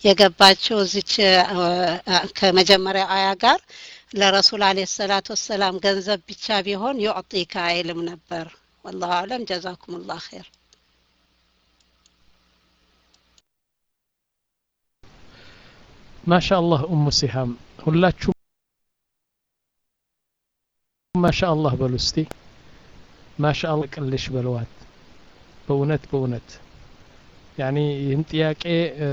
የገባችው እዚች ከመጀመሪያው አያ ጋር ለረሱል አለ ሰላት ወሰላም ገንዘብ ብቻ ቢሆን ዩዕጢካ አይልም ነበር ወላሁ አለም ጀዛኩም ላህ ኸይር ማሻ አላህ ኡሙ ሲሃም ሁላችሁም ማሻ አላህ በሉ እስቲ ማሻ አላህ ቅልሽ በለዋት በእውነት በእውነት ያኒ ይህን ጥያቄ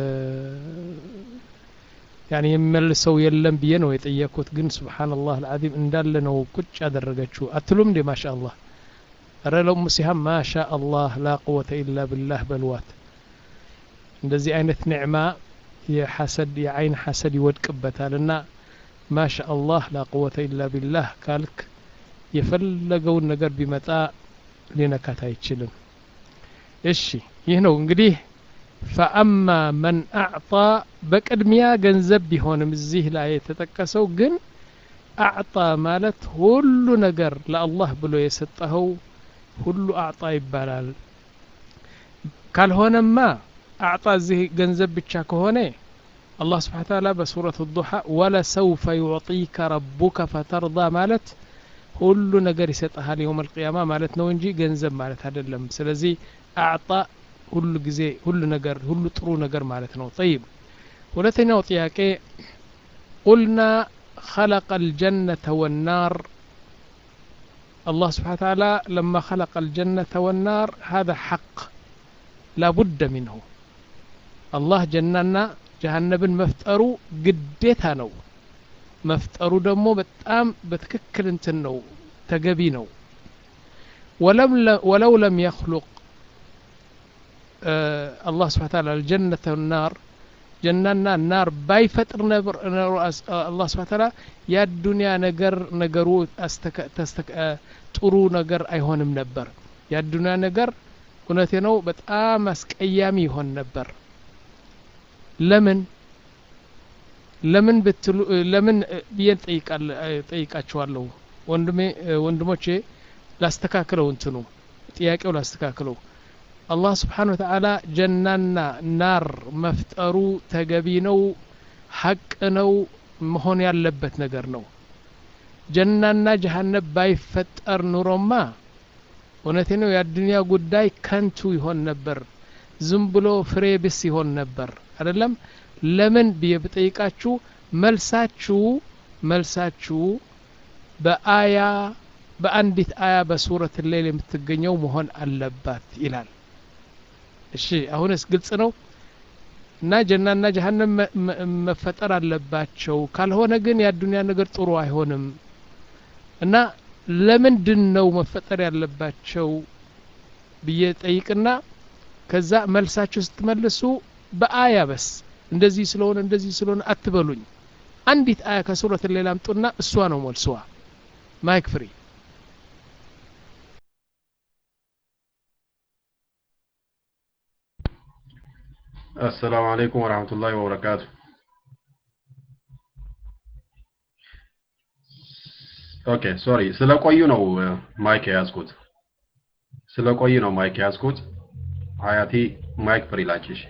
ያኒ የሚመልሰው የለም ብዬ ነው የጠየቅኩት ግን ስብሓንላህ አልዓዚም እንዳለ ነው ቁጭ ያደረገችው አትሉም እንዴ ማሻ አላህ እረ ለኡሙ ሲሃም ማሻ አላህ ላ ቁወተ ኢላ ብላህ በልዋት እንደዚህ አይነት ኒዕማ የሐሰድ የአይን ሐሰድ ይወድቅበታል እና ማሻ አላህ ላ ቁወተ ኢላ ቢላህ ካልክ የፈለገውን ነገር ቢመጣ ሊነካት አይችልም እሺ ይህ ነው እንግዲህ ፈአማ መን አዕጣ በቅድሚያ ገንዘብ ቢሆንም እዚህ ላይ የተጠቀሰው ግን አዕጣ ማለት ሁሉ ነገር ለአላህ ብሎ የሰጠኸው ሁሉ አዕጣ ይባላል ካልሆነማ አዕጣ እዚህ ገንዘብ ብቻ ከሆነ አላህ ስብሓን ታላ በሱረት ዱሓ ወለሰውፈ ዩዕጢከ ረቡከ ፈተርዳ ማለት ሁሉ ነገር ይሰጠሃል የውም አልቅያማ ማለት ነው እንጂ ገንዘብ ማለት አይደለም ስለዚህ አዕጣ ሁሉ ጊዜ ሁሉ ነገር ሁሉ ጥሩ ነገር ማለት ነው ጠይብ ሁለተኛው ጥያቄ ቁልና خلق الجنة والنار الله سبحانه وتعالى لما خلق الجنة والنار هذا حق لا بد منه الله جننا جهنبን መፍጠሩ ግዴታ ነው መፍጠሩ ደግሞ በጣም በትክክል እንትን ነው ተገቢ ነው ወለው ለም የኽሉቅ አላህ ስብሓን ታላ አልጀነተ ናር ጀናና ናር ባይፈጥር ነበር አላህ ስብሓን ታላ የአዱንያ ነገር ነገሩ ጥሩ ነገር አይሆንም ነበር የአዱንያ ነገር እውነቴ ነው በጣም አስቀያሚ ይሆን ነበር ለምን ለምን ብትሉ ለምን ብዬ ጠይቃችኋለሁ ወንድሜ ወንድሞቼ ላስተካክለው እንትኑ ጥያቄው ላስተካክለው አላህ ስብሓን ወተዓላ ጀናና ናር መፍጠሩ ተገቢ ነው ሐቅ ነው መሆን ያለበት ነገር ነው ጀናና ጀሃነብ ባይፈጠር ኑሮማ እውነቴ ነው የአዱንያ ጉዳይ ከንቱ ይሆን ነበር ዝም ብሎ ፍሬ ብስ ይሆን ነበር አይደለም ለምን ብዬ ብጠይቃችሁ መልሳችሁ መልሳችሁ በአያ በአንዲት አያ በሱረት ሌል የምትገኘው መሆን አለባት ይላል እሺ አሁንስ ግልጽ ነው እና ጀናና ጀሀነም መፈጠር አለባቸው ካልሆነ ግን የአዱንያ ነገር ጥሩ አይሆንም እና ለምንድን ነው መፈጠር ያለባቸው ብዬ ጠይቅና ከዛ መልሳችሁ ስትመልሱ በአያ በስ እንደዚህ ስለሆነ እንደዚህ ስለሆነ አትበሉኝ አንዲት አያ ከሱረት ሌላ አምጡና እሷ ነው መልስዋ ማይክ ፍሪ አሰላሙ አለይኩም ወረህመቱላሂ ወበረካቱ ኦኬ ሶሪ ስለቆዩ ነው ማይክ የያዝኩት ስለቆዩ ነው ማይክ የያዝኩት ሀያቲ ማይክ ፍሪ ላንቺሽ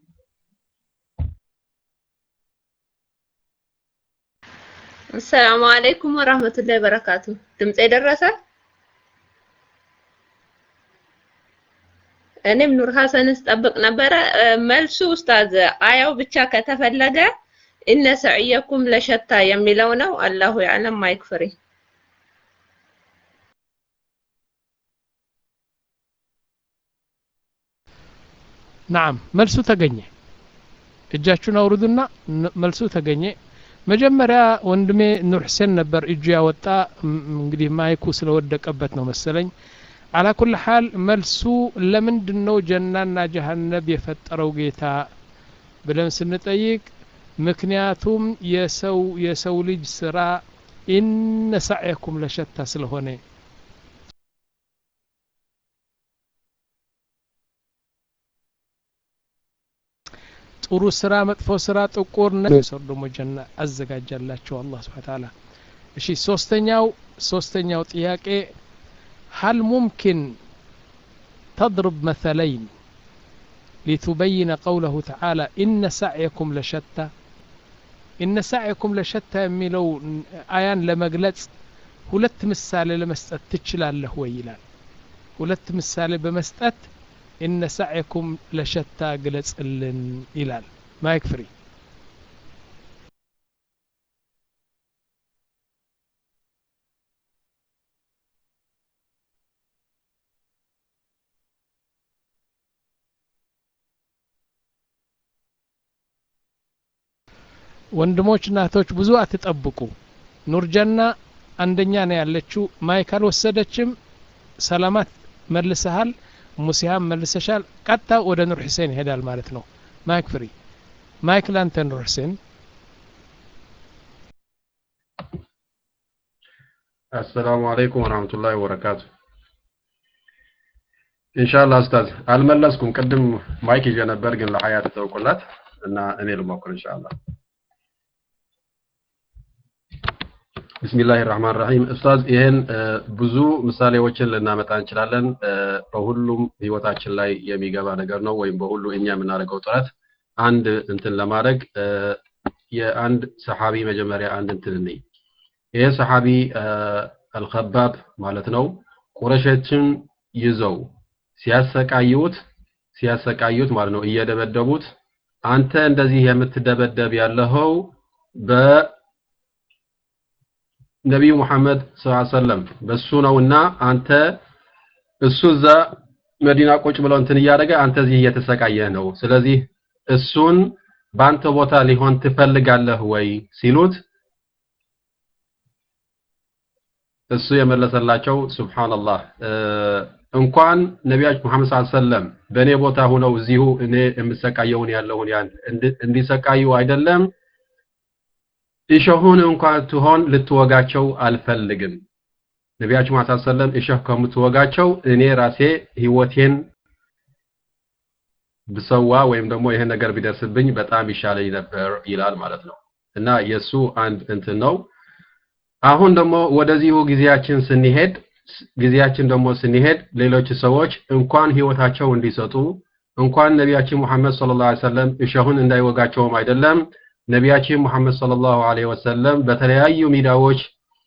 አሰላሙ አለይኩም ወራህመቱላሂ ወበረካቱ ድምጼ ደረሰ እኔም ኑር ሀሰንን ስጠብቅ ነበረ መልሱ ኡስታዝ አያው ብቻ ከተፈለገ እነ ሰዕየኩም ለሸታ የሚለው ነው አላሁ ያለም ማይክ ፍሪ ናም መልሱ ተገኘ እጃችሁን አውርዱና መልሱ ተገኘ መጀመሪያ ወንድሜ ኑር ሁሴን ነበር እጁ ያወጣ እንግዲህ ማይኩ ስለወደቀበት ነው መሰለኝ አላ ኩል ሐል መልሱ ለምንድን ነው ጀናና ጀሀነብ የፈጠረው ጌታ ብለን ስንጠይቅ ምክንያቱም የሰው የሰው ልጅ ስራ ኢነ ሳዕየኩም ለሸታ ስለሆነ ጥሩ ስራ መጥፎ ስራ ጥቁር ሰው ደግሞ ጀና አዘጋጃላቸው አላህ ስብሓን ታላ እሺ ሶስተኛው ሶስተኛው ጥያቄ هل ممكن تضرب مثلين ሊቱበይነ ቀውለሁ ተዓላ ኢነ ሳዕየኩም ለሸታ ኢነ ሳዕየኩም ለሸታ የሚለው አያን ለመግለጽ ሁለት ምሳሌ ለመስጠት ትችላለህ ወይ ይላል ሁለት ምሳሌ በመስጠት ኢነ ሳዕየኩም ለሸታ ግለጽልን ይላል ማይክ ፍሪ ወንድሞች እናቶች ብዙ አትጠብቁ ኑርጀና አንደኛ ነው ያለችው ማይክ አልወሰደችም ሰላማት መልሰሃል ሙሲሃም መልሰሻል ቀጥታ ወደ ኑር ሁሴን ይሄዳል ማለት ነው ማይክ ፍሪ ማይክ ላንተ ኑር ሁሴን አሰላሙ አለይኩም ወራህመቱላሂ ወበረካቱ ኢንሻአላህ ኡስታዝ አልመለስኩም ቅድም ማይክ ይዤ ነበር ግን ለሀያት ተውቁላት እና እኔ ልሞክር ኢንሻአላህ ቢስሚላህ ራህማን ራሂም ኡስታዝ ይህን ብዙ ምሳሌዎችን ልናመጣ እንችላለን በሁሉም ህይወታችን ላይ የሚገባ ነገር ነው ወይም በሁሉ እኛ የምናደርገው ጥረት አንድ እንትን ለማድረግ የአንድ ሰሓቢ መጀመሪያ አንድ እንትን እንይ ይሄ ሰሓቢ አልኸባብ ማለት ነው ቁረሾችን ይዘው ሲያሰቃዩት ሲያሰቃዩት ማለት ነው እየደበደቡት አንተ እንደዚህ የምትደበደብ ያለኸው በ ነቢዩ ሙሐመድ ሰለም በሱ ነውና አንተ እሱ እዛ መዲና ቁጭ ብለው እንትን እያደረገ አንተ እዚህ እየተሰቃየህ ነው ስለዚህ እሱን በአንተ ቦታ ሊሆን ትፈልጋለህ ወይ ሲሉት እሱ የመለሰላቸው ሱብሃንአላህ እንኳን ነቢያችን መሐመድ ሰለም በእኔ ቦታ ሁነው እዚሁ እኔ የምሰቃየውን ያለውን ያን እንዲሰቃዩ አይደለም እሾሁን እንኳን ትሆን ልትወጋቸው አልፈልግም ነቢያችን መሐመድ ሰለም እሾህ ከምትወጋቸው እኔ ራሴ ህይወቴን ብሰዋ ወይም ደግሞ ይሄ ነገር ቢደርስብኝ በጣም ይሻለኝ ነበር ይላል ማለት ነው እና የሱ አንድ እንትን ነው አሁን ደግሞ ወደዚሁ ጊዜያችን ስንሄድ ጊዜያችን ደግሞ ስንሄድ ሌሎች ሰዎች እንኳን ህይወታቸው እንዲሰጡ እንኳን ነቢያችን ሙሐመድ ሰለላሁ ዐለይሂ ወሰለም እሾሁን እንዳይወጋቸውም አይደለም ነቢያችን ሙሐመድ ሰለላሁ ዐለይሂ ወሰለም በተለያዩ ሚዲያዎች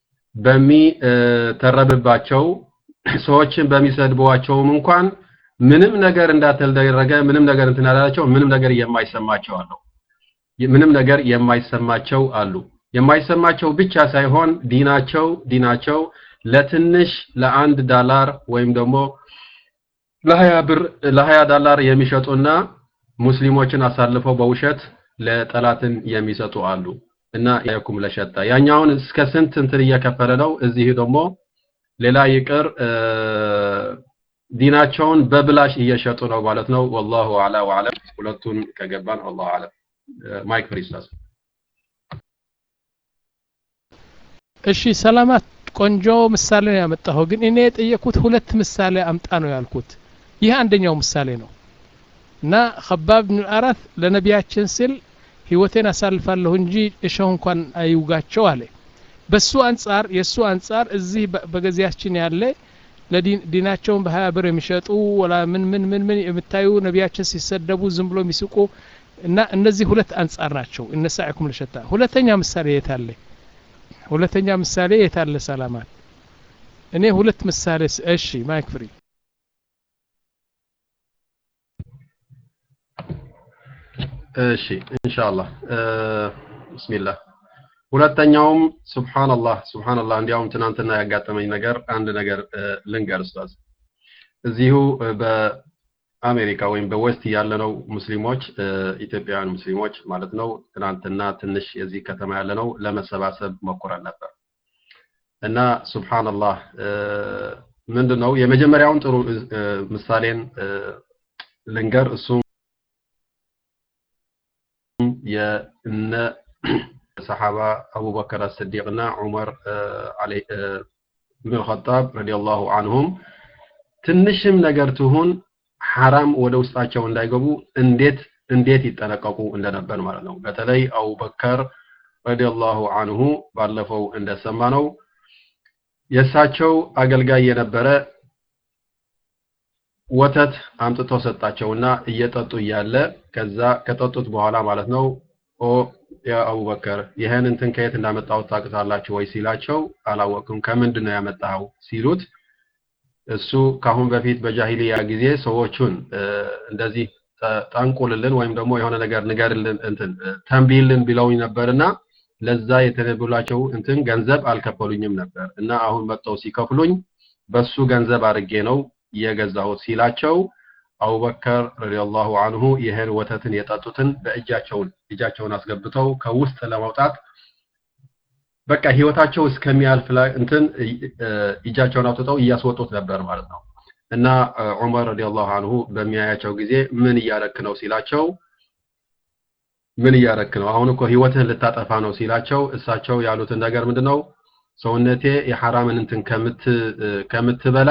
በሚተረብባቸው ሰዎችን በሚሰድቧቸውም እንኳን ምንም ነገር እንዳልተደረገ ምንም ነገር እንትን አላላቸው ምንም ነገር የማይሰማቸው አሉ ምንም ነገር የማይሰማቸው አሉ የማይሰማቸው ብቻ ሳይሆን ዲናቸው ዲናቸው ለትንሽ ለአንድ ዳላር ወይም ደግሞ ለሀያ ብር ለሀያ ዳላር የሚሸጡና ሙስሊሞችን አሳልፈው በውሸት ለጠላትን የሚሰጡ አሉ እና ያኩም ለሸጣ ያኛውን እስከ ስንት እንትን እየከፈለ ነው እዚህ ደግሞ ሌላ ይቅር ዲናቸውን በብላሽ እየሸጡ ነው ማለት ነው ወላሁ አላ ወአለም ሁለቱን ከገባን ወላሁ አለም ማይክ ፍሪስታስ እሺ ሰላማት ቆንጆ ምሳሌ ነው ያመጣኸው ግን እኔ የጠየኩት ሁለት ምሳሌ አምጣ ነው ያልኩት ይህ አንደኛው ምሳሌ ነው እና ከባብ ብን አራት ለነቢያችን ስል ህይወቴን አሳልፋለሁ እንጂ እሸሁ እንኳን አይውጋቸው አለ በሱ አንጻር የእሱ አንጻር እዚህ በገዚያችን ያለ ለዲናቸውን በሀያ ብር የሚሸጡ ወላ ምን ምን ምን ምን የምታዩ ነቢያችን ሲሰደቡ ዝም ብሎ የሚስቁ እና እነዚህ ሁለት አንጻር ናቸው እነሳዕኩም ለሸታ ሁለተኛ ምሳሌ የት አለ ሁለተኛ ምሳሌ የት አለ ሰላማት እኔ ሁለት ምሳሌ እሺ ማይክ ፍሪ እሺ ኢንሻአላህ ቢስሚላህ ሁለተኛውም ሱብሃንአላህ ሱብሃንአላህ እንዲያውም ትናንትና ያጋጠመኝ ነገር አንድ ነገር ልንገር ኡስታዝ እዚሁ በአሜሪካ ወይም በዌስት ያለነው ሙስሊሞች ኢትዮጵያውያን ሙስሊሞች ማለት ነው ትናንትና ትንሽ የዚህ ከተማ ያለነው ለመሰባሰብ ሞክረን ነበር እና ሱብሃንአላህ ምንድን ነው የመጀመሪያውን ጥሩ ምሳሌን ልንገር እሱም የእነ ሰሓባ አቡበከር አስዲቅ እና ዑመር ብን ኸጣብ ረዲየላሁ አንሁም ትንሽም ነገር ትሁን ሐራም ወደ ውስጣቸው እንዳይገቡ እንዴት እንዴት ይጠነቀቁ እንደነበር ማለት ነው በተለይ አቡበከር ረዲየላሁ አንሁ ባለፈው እንደሰማ ነው የእሳቸው አገልጋይ የነበረ ወተት አምጥተው ሰጣቸውና እየጠጡ እያለ ከዛ ከጠጡት በኋላ ማለት ነው ኦ ያ አቡበከር ይህን እንትን ከየት እንዳመጣሁት ታውቃላችሁ ወይ ሲላቸው አላወቅም ከምንድን ነው ያመጣኸው ሲሉት እሱ ካሁን በፊት በጃሂሊያ ጊዜ ሰዎቹን እንደዚህ ጠንቁልልን ወይም ደግሞ የሆነ ነገር ንገርልን እንትን ተንቢልን ቢለውኝ ነበርና ለዛ የተነብላቸው እንትን ገንዘብ አልከፈሉኝም ነበር እና አሁን መጥተው ሲከፍሉኝ በሱ ገንዘብ አድርጌ ነው የገዛሁት ሲላቸው አቡበከር ረዲየላሁ አንሁ ይህን ወተትን የጠጡትን በእጃቸውን እጃቸውን አስገብተው ከውስጥ ለማውጣት በቃ ህይወታቸው እስከሚያልፍ እንትን እጃቸውን አውጥተው እያስወጡት ነበር ማለት ነው እና ዑመር ረዲየላሁ አንሁ በሚያያቸው ጊዜ ምን እያረክ ነው ሲላቸው ምን እያረክ ነው አሁን እኮ ህይወትህን ልታጠፋ ነው ሲላቸው እሳቸው ያሉትን ነገር ምንድነው ሰውነቴ የሐራምን እንትን ከምት ከምትበላ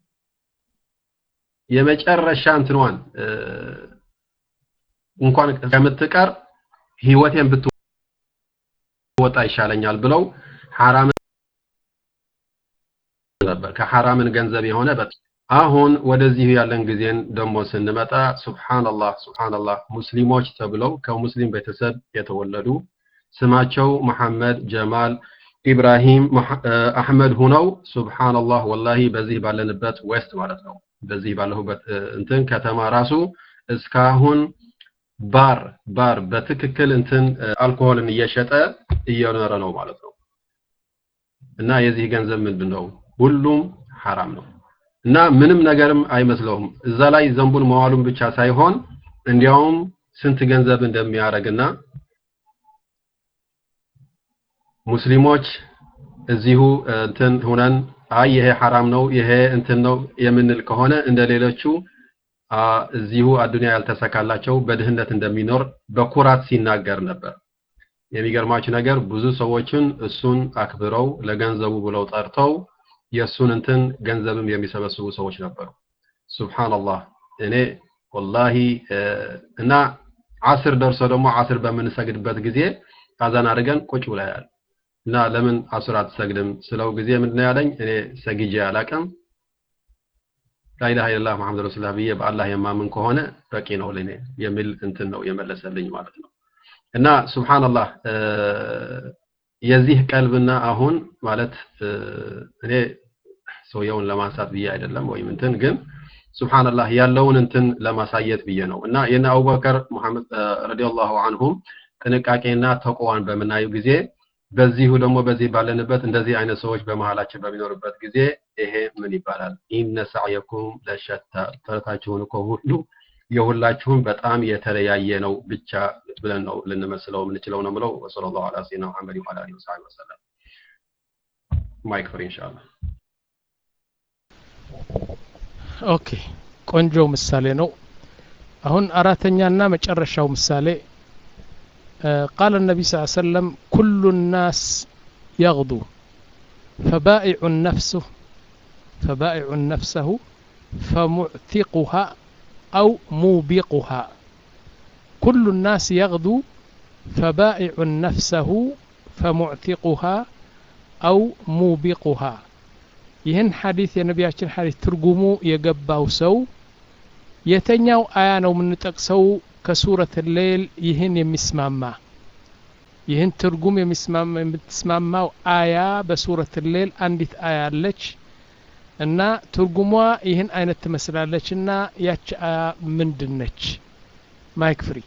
የመጨረሻ እንትኗን እንኳን ከምትቀር ህይወቴን ብትወጣ ይሻለኛል ብለው ሐራምን ነበር ከሐራምን ገንዘብ የሆነ አሁን ወደዚህ ያለን ጊዜን ደግሞ ስንመጣ ሱብሃንአላህ ሱብሃንአላህ ሙስሊሞች ተብለው ከሙስሊም ቤተሰብ የተወለዱ ስማቸው መሐመድ ጀማል ኢብራሂም አህመድ ሁነው ሱብሃንአላህ ወላሂ በዚህ ባለንበት ዌስት ማለት ነው በዚህ ባለሁበት እንትን ከተማ ራሱ እስካሁን ባር ባር በትክክል እንትን አልኮሆልን እየሸጠ እየኖረ ነው ማለት ነው እና የዚህ ገንዘብ ምንድን ነው ሁሉም ሐራም ነው እና ምንም ነገርም አይመስለውም እዛ ላይ ዘንቡን መዋሉን ብቻ ሳይሆን እንዲያውም ስንት ገንዘብ እንደሚያደርግና ሙስሊሞች እዚሁ እንትን ሁነን አይ ይሄ ሐራም ነው ይሄ እንትን ነው የምንል ከሆነ እንደ ሌሎቹ እዚሁ አዱንያ ያልተሰካላቸው በድህነት እንደሚኖር በኩራት ሲናገር ነበር የሚገርማችሁ ነገር ብዙ ሰዎችን እሱን አክብረው ለገንዘቡ ብለው ጠርተው የእሱን እንትን ገንዘብም የሚሰበስቡ ሰዎች ነበሩ ሱብሃንአላህ እኔ ወላሂ እና አስር ደርሶ ደግሞ አስር በምንሰግድበት ጊዜ አዛን አድርገን ቁጭ ብለናል እና ለምን አስር አትሰግድም ስለው ጊዜ ምንድነው ያለኝ እኔ ሰግጄ አላቅም ላኢላሃ ኢለላህ መሐመድ ረሱሉላህ ብዬ በአላህ የማምን ከሆነ በቂ ነው ለኔ የሚል እንትን ነው የመለሰልኝ ማለት ነው እና ሱብሃንአላህ የዚህ ቀልብና አሁን ማለት እኔ ሰውየውን ለማንሳት ብዬ አይደለም ወይም እንትን ግን ሱብሃንአላህ ያለውን እንትን ለማሳየት ብዬ ነው እና የነ አቡበከር ሙሐመድ ረዲየላሁ አንሁም ጥንቃቄና ተቆዋን በምናየው ጊዜ በዚሁ ደግሞ በዚህ ባለንበት እንደዚህ አይነት ሰዎች በመሃላችን በሚኖርበት ጊዜ ይሄ ምን ይባላል ኢነ ሰዕየኩም ለሸታ ጥረታችሁን እኮ ሁሉ የሁላችሁም በጣም የተለያየ ነው ብቻ ብለን ነው ልንመስለው የምንችለው ነው ምለው ወሰለላሁ ዐላ ሰይድና ሙሐመድ ወዐላ አሊሂ ወሰሐቢሂ ወሰለም ማይክ ፍሪ ኢንሻአላህ ኦኬ ቆንጆ ምሳሌ ነው አሁን አራተኛና መጨረሻው ምሳሌ قال النبي صلى الله عليه وسلم كل الناس يغدو فبائع نفسه فبائع نفسه فمعتقها أو موبقها كل الناس يغدو فبائع نفسه فمعتقها أو موبقها ይህን ሐዲስ የነቢያችን ሐዲስ ትርጉሙ የገባው ሰው የተኛው አያ ነው የምንጠቅሰው ከሱረት ሌል ይህን የሚስማማ ይህን ትርጉም የምትስማማው አያ በሱረት ሌል አንዲት አያ አለች እና ትርጉሟ ይህን አይነት ትመስላለች እና ያች አያ ምንድን ነች ማይክ ፍሪ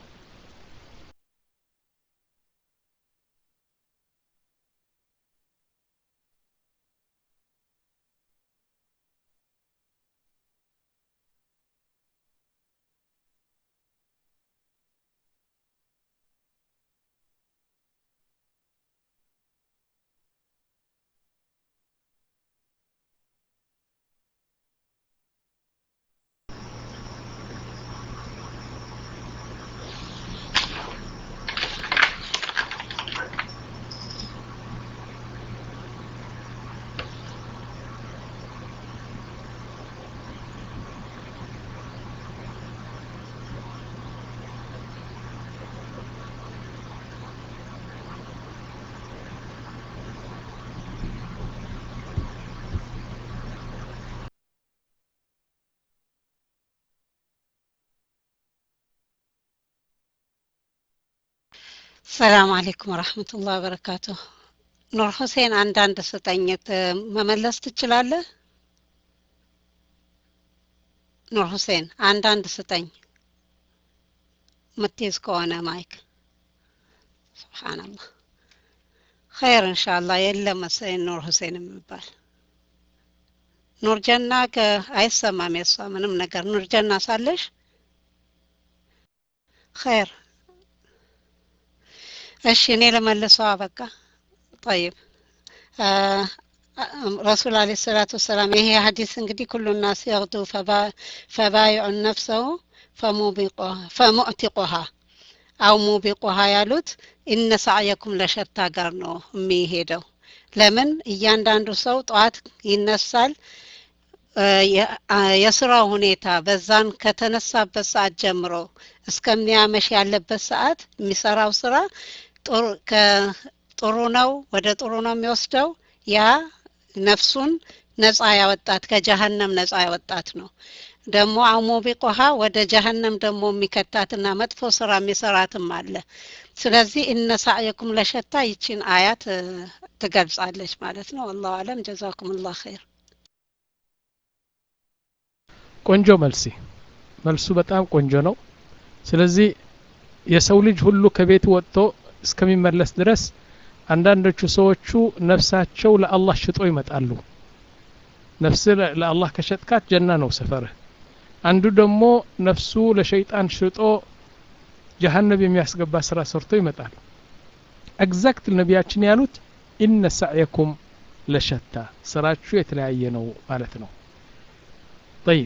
ሰላም አለይኩም ወረሕመቱላህ ወበረካቱ። ኑር ሁሴን አንዳንድ ስጠኝ ት- መመለስ ትችላለህ? ኑር ሁሴን አንዳንድ ስጠኝ ምትይዝ ከሆነ ማይክ። ሱብሓነላህ ኸይር እንሻላ የለም መሰለኝ ኑር ሁሴን የሚባል ኑር ጀና ከ- አይሰማም የሷ ምንም ነገር ኑር ጀና ሳለሽ ኸይር እሺ እኔ ለመልሰዋ በቃ ጠይብ አ- አ- ረሱል አለ ሰላቱ ወሰላም ይሄ ሀዲስ እንግዲህ ኩሉ ናስ የግዱ ፈባይዑን ነፍሰሁ ፈሙቢቁሃ- ፈሙዕቲቁሃ አው ሙቢቁሃ ያሉት ኢነ ሳዕየኩም ለሸታ ጋር ነው የሚሄደው ለምን እያንዳንዱ ሰው ጠዋት ይነሳል እ የ- አ- የስራው ሁኔታ በዛን ከተነሳበት ሰዓት ጀምሮ እስከሚያመሽ ያለበት ሰዓት የሚሰራው ስራ ጥሩ ከ- ጥሩ ነው ወደ ጥሩ ነው የሚወስደው ያ ነፍሱን ነፃ ያወጣት ከጀሀነም ነፃ ያወጣት ነው ደግሞ አሞቢቆሃ ወደ ጀሀነም ደግሞ የሚከታትና መጥፎ ስራ የሚሰራትም አለ ስለዚህ እነ ሳዕየኩም ለሸታ ይችን አያት እ፣ ትገልጻለች ማለት ነው አላሁ አለም ጀዛኩም ላ ኸይር ቆንጆ መልሲ መልሱ በጣም ቆንጆ ነው ስለዚህ የሰው ልጅ ሁሉ ከቤት ወጥቶ እስከሚመለስ ድረስ አንዳንዶቹ ሰዎቹ ነፍሳቸው ለአላህ ሽጦ ይመጣሉ ነፍስ ለ- ለአላህ ከሸጥካት ጀና ነው ሰፈርህ አንዱ ደግሞ ነፍሱ ለሸይጣን ሽጦ ጀሀነብ የሚያስገባ ስራ ሰርቶ ይመጣል ኤግዛክት ነቢያችን ያሉት ኢነ ሳዕየኩም ለሸታ ስራችሁ የተለያየ ነው ማለት ነው ጠይብ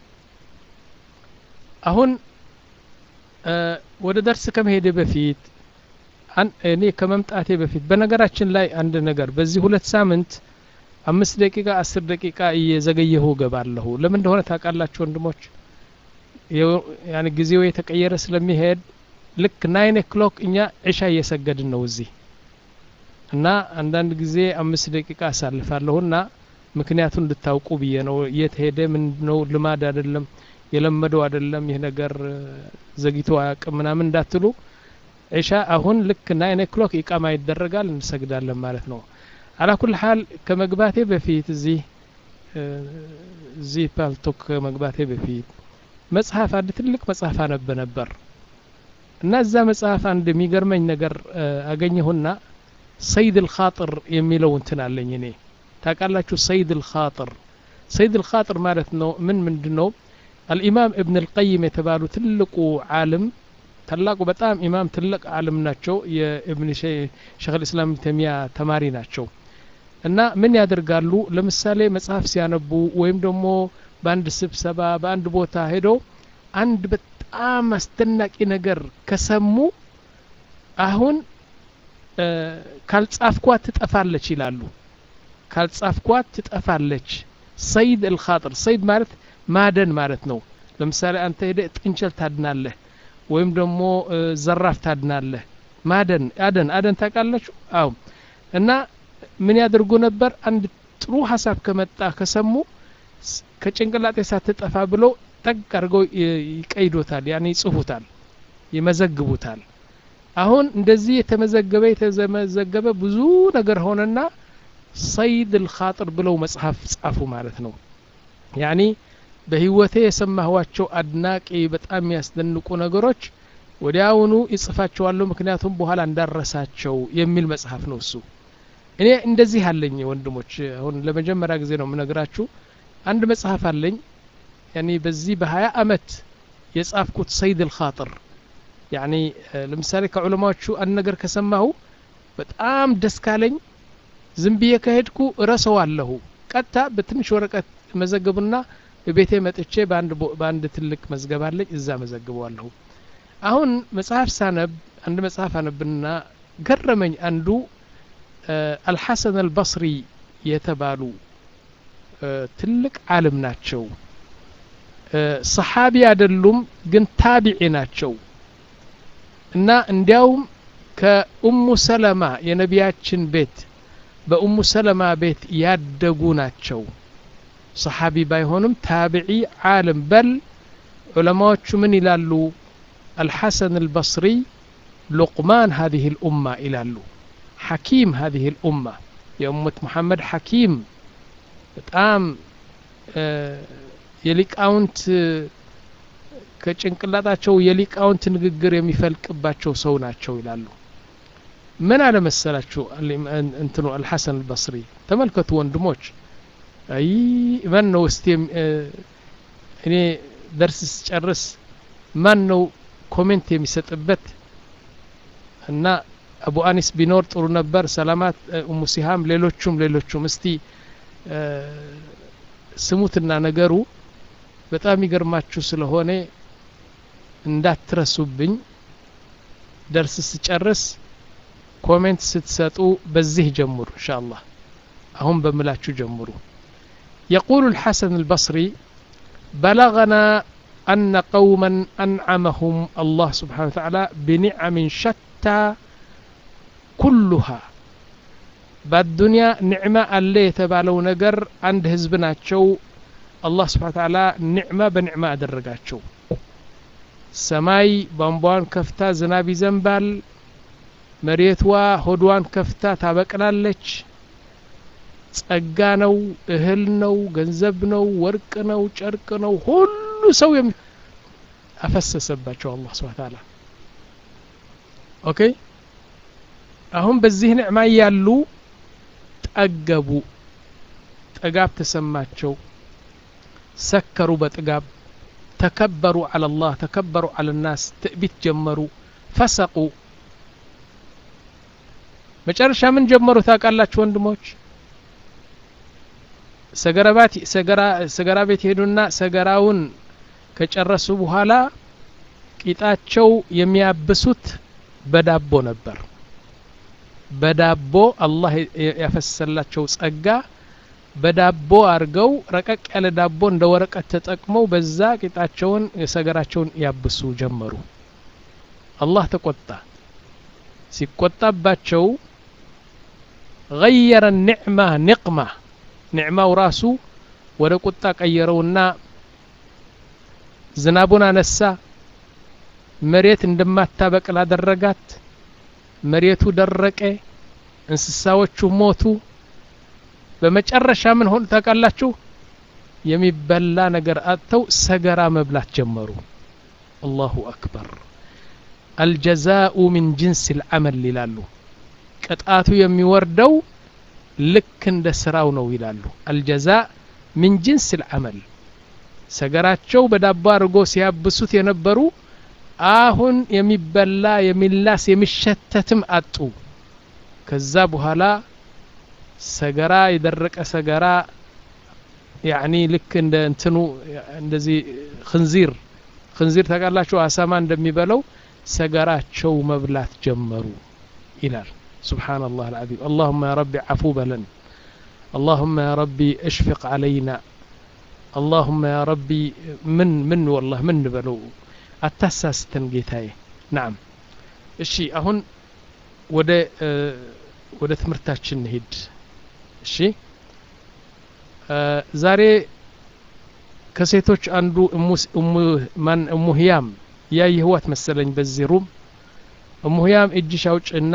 አሁን እ፣ ወደ ደርስ ከመሄደ በፊት አን- እኔ ከመምጣቴ በፊት በነገራችን ላይ አንድ ነገር በዚህ ሁለት ሳምንት አምስት ደቂቃ አስር ደቂቃ እየዘገየሁ እገባለሁ ለምን እንደሆነ ታውቃላችሁ ወንድሞች የው- ያኔ ጊዜው የተቀየረ ስለሚሄድ ልክ ናይን ኦክሎክ እኛ ዕሻ እየሰገድን ነው እዚህ እና አንዳንድ ጊዜ አምስት ደቂቃ አሳልፋለሁና ምክንያቱን እንድታውቁ ብዬ ነው እየተሄደ ምን ነው ልማድ አይደለም የለመደው አይደለም ይህ ነገር እ፣ ዘግይቶ አያውቅም ምናምን እንዳትሉ ዒሻ አሁን ልክ ናይን ኦክሎክ ኢቃማ ይደረጋል እንሰግዳለን ማለት ነው አላኩል ሀል ከመግባቴ በፊት እዚህ እ፣ እዚህ ፓልቶክ ከመግባቴ በፊት መጽሐፍ አንድ ትልቅ መጽሐፍ አነብ ነበር እና እዛ መጽሐፍ አንድ የሚገርመኝ ነገር እ፣ አገኘሁና ሰይድ ልኻጥር የሚለው እንትን አለኝ እኔ ታውቃላችሁ ሰይድ ልኻጥር ሰይድ ልኻጥር ማለት ነው ምን ምንድን ነው አልኢማም እብን ልቀይም የተባሉ ትልቁ ዓለም ታላቁ በጣም ኢማም ትልቅ ዓለም ናቸው የእብን ሸክ ልእስላም ተሚያ ተማሪ ናቸው እና ምን ያደርጋሉ ለምሳሌ መጽሐፍ ሲያነቡ ወይም ደግሞ በአንድ ስብሰባ በአንድ ቦታ ሄደው አንድ በጣም አስደናቂ ነገር ከሰሙ አሁን እ፣ ካልጻፍኳት ትጠፋለች ይላሉ ካልጻፍኳት ትጠፋለች ሰይድ አልኻጥር ሰይድ ማለት ማደን ማለት ነው ለምሳሌ አንተ ሄደ ጥንቸል ታድናለህ ወይም ደግሞ እ፣ ዘራፍ ታድናለህ ማደን አደን አደን ታውቃላችሁ አዎ እና ምን ያደርጉ ነበር አንድ ጥሩ ሀሳብ ከመጣ ከሰሙ ስ- ከጭንቅላጤ ሳትጠፋ ብለው ጠቅ አድርገው ይ- ይቀይዶታል ያኔ ይጽፉታል ይመዘግቡታል አሁን እንደዚህ የተመዘገበ የተመዘገበ ብዙ ነገር ሆነና ሰይድ ልኻጥር ብለው መጽሐፍ ጻፉ ማለት ነው ያኒ በህይወቴ የሰማኋቸው አድናቂ በጣም የሚያስደንቁ ነገሮች ወዲያውኑ ይጽፋቸዋለሁ ምክንያቱም በኋላ እንዳረሳቸው የሚል መጽሐፍ ነው እሱ እኔ እንደዚህ አለኝ ወንድሞች አሁን ለመጀመሪያ ጊዜ ነው የምነግራችሁ አንድ መጽሐፍ አለኝ ያኒ በዚህ በሀያ አመት የጻፍኩት ሰይድ ልኻጥር ያኒ እ፣ ለምሳሌ ከዑለማዎቹ አንድ ነገር ከሰማሁ በጣም ደስ ካለኝ ዝም ብዬ ከሄድኩ እረሰዋለሁ ቀጥታ በትንሽ ወረቀት መዘግብና ቤቴ መጥቼ በአንድ ቦ- በአንድ ትልቅ መዝገብ አለኝ እዛ መዘግበዋለሁ አሁን መጽሐፍ ሳነብ አንድ መጽሐፍ አነብና ገረመኝ አንዱ እ፣ አልሐሰን አልበስሪ የተባሉ እ፣ ትልቅ ዓለም ናቸው እ፣ ሰሓቢ አይደሉም ግን ታቢዒ ናቸው እና እንዲያውም ከኡሙ ሰለማ የነቢያችን ቤት በኡሙ ሰለማ ቤት ያደጉ ናቸው ሰሓቢ ባይሆንም ታቢዒ ዓለም በል ዑለማዎቹ ምን ይላሉ አልሐሰን አልበስሪ ሉቅማን ሀዚህ ልኡማ ይላሉ ሐኪም ሀዚህ ልኡማ የኡመት ሙሐመድ ሐኪም በጣም የሊቃውንት ከጭንቅላታቸው የሊቃውንት ንግግር የሚፈልቅባቸው ሰው ናቸው ይላሉ ምን አለመሰላችሁ እንትኑ አልሐሰን አልበስሪ ተመልከቱ ወንድሞች አይ ማን ነው እስቲ እኔ ደርስ ስጨርስ ማን ነው ኮሜንት የሚሰጥበት እና አቡ አኒስ ቢኖር ጥሩ ነበር ሰላማት ኡሙ ሲሃም ሌሎቹም ሌሎቹም እስቲ ስሙትና ነገሩ በጣም ይገርማችሁ ስለሆነ እንዳትረሱብኝ ደርስ ስጨርስ ኮሜንት ስትሰጡ በዚህ ጀምሩ እንሻ አላህ አሁን በምላችሁ ጀምሩ يقول الحسن البصري بلغنا أن قوما أنعمهم الله سبحانه وتعالى بنعم شتى كلها بالدنيا نعمة اللي يتبالو نقر عند هزبنا شو الله سبحانه وتعالى نعمة بنعمة أدرقات ሰማይ ቧንቧን ከፍታ ዝናብ ይዘንባል መሬትዋ ሆድዋን ከፍታ ታበቅላለች ጸጋ ነው እህል ነው ገንዘብ ነው ወርቅ ነው ጨርቅ ነው ሁሉ ሰው የሚ አፈሰሰባቸው አላህ ስብሐ ተዓላ ኦኬ አሁን በዚህ ንዕማ እያሉ ጠገቡ ጥጋብ ተሰማቸው ሰከሩ በጥጋብ ተከበሩ አላ ላህ ተከበሩ አላ ናስ ትዕቢት ጀመሩ ፈሰቁ መጨረሻ ምን ጀመሩ ታውቃላችሁ ወንድሞች ሰገራ ቤት ሄዱና ሰገራውን ከጨረሱ በኋላ ቂጣቸው የሚያብሱት በዳቦ ነበር በዳቦ አላህ ያፈሰላቸው ጸጋ በዳቦ አድርገው ረቀቅ ያለ ዳቦ እንደ ወረቀት ተጠቅመው በዛ ቂጣቸውን ሰገራቸውን ያብሱ ጀመሩ አላህ ተቆጣ ሲቆጣባቸው غير النعمة نقمة ኒዕማው ራሱ ወደ ቁጣ ቀየረውና ዝናቡን አነሳ መሬት እንደማታበቅል አደረጋት መሬቱ ደረቀ እንስሳዎቹ ሞቱ በመጨረሻ ምን ሆኑ ታውቃላችሁ የሚበላ ነገር አጥተው ሰገራ መብላት ጀመሩ አላሁ አክበር አልጀዛኡ ሚን ጅንስ ልዓመል ይላሉ ቅጣቱ የሚወርደው ልክ እንደ ስራው ነው ይላሉ አልጀዛ ሚን ጅንስ ልዓመል ሰገራቸው በዳቦ አድርጎ ሲያብሱት የነበሩ አሁን የሚበላ የሚላስ የሚሸተትም አጡ ከዛ በኋላ ሰገራ የደረቀ ሰገራ ያኒ ልክ እንደ እንትኑ እንደዚህ ክንዚር ክንዚር ታውቃላችሁ አሳማ እንደሚበለው ሰገራቸው መብላት ጀመሩ ይላል سبحان الله العظيم اللهم يا ربي عفو بلن اللهم يا ربي اشفق علينا اللهم يا ربي من من والله من بلو አታሳስተን ጌታዬ ናም እሺ አሁን ወደ ወደ ትምህርታችን እንሂድ እሺ ዛሬ ከሴቶች አንዱ ማን እሙ ህያም ያየህዋት መሰለኝ በዚህ ሩም እሙ ህያም እጅሽ አውጭና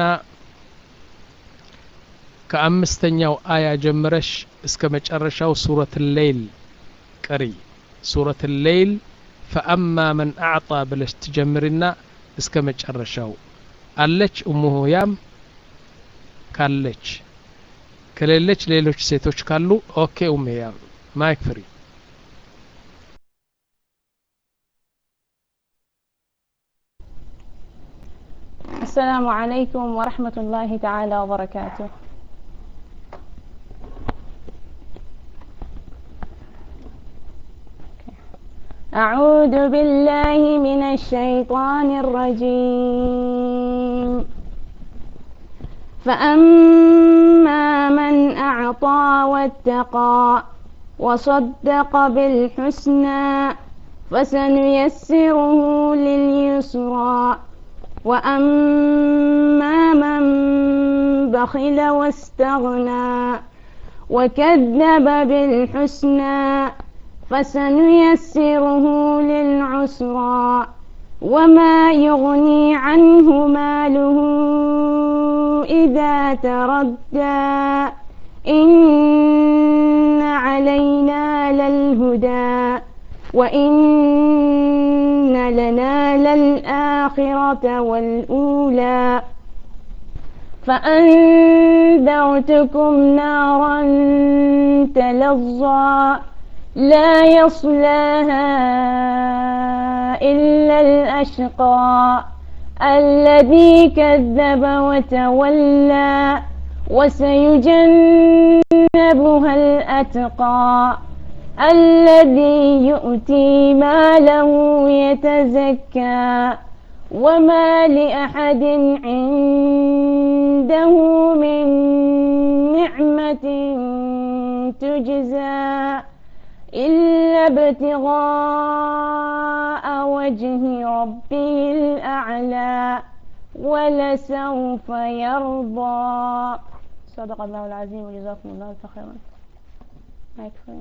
ከአምስተኛው አያ ጀምረሽ እስከ መጨረሻው ሱረት ሌይል ቅሪ ሱረት ሌይል ፈአማ መን አዕጣ ብለሽ ትጀምሪና እስከ መጨረሻው አለች እሙ ህያም ካለች ከሌለች ሌሎች ሴቶች ካሉ ኦኬ ኡም ህያም ማይክ ፍሪ السلام عليكم ورحمة الله تعالى وبركاته أعوذ بالله من الشيطان الرجيم فأما من أعطى واتقى وصدق بالحسنى فسنيسره لليسرى وأما من بخل واستغنى وكذب بالحسنى فسنيسره للعسرى وما يغني عنه ماله إذا تردى إن علينا للهدى وإن لنا للآخرة والأولى فأنذرتكم نارا تلظى لا يصلاها إلا الأشقى الذي كذب وتولى وسيجنبها الأتقى الذي يؤتي ماله يتزكى وما لأحد عنده من نعمة تجزى إلا ابتغاء وجه ربه الأعلى ولسوف يرضى صدق الله العظيم وجزاكم الله خيرا ما يكفي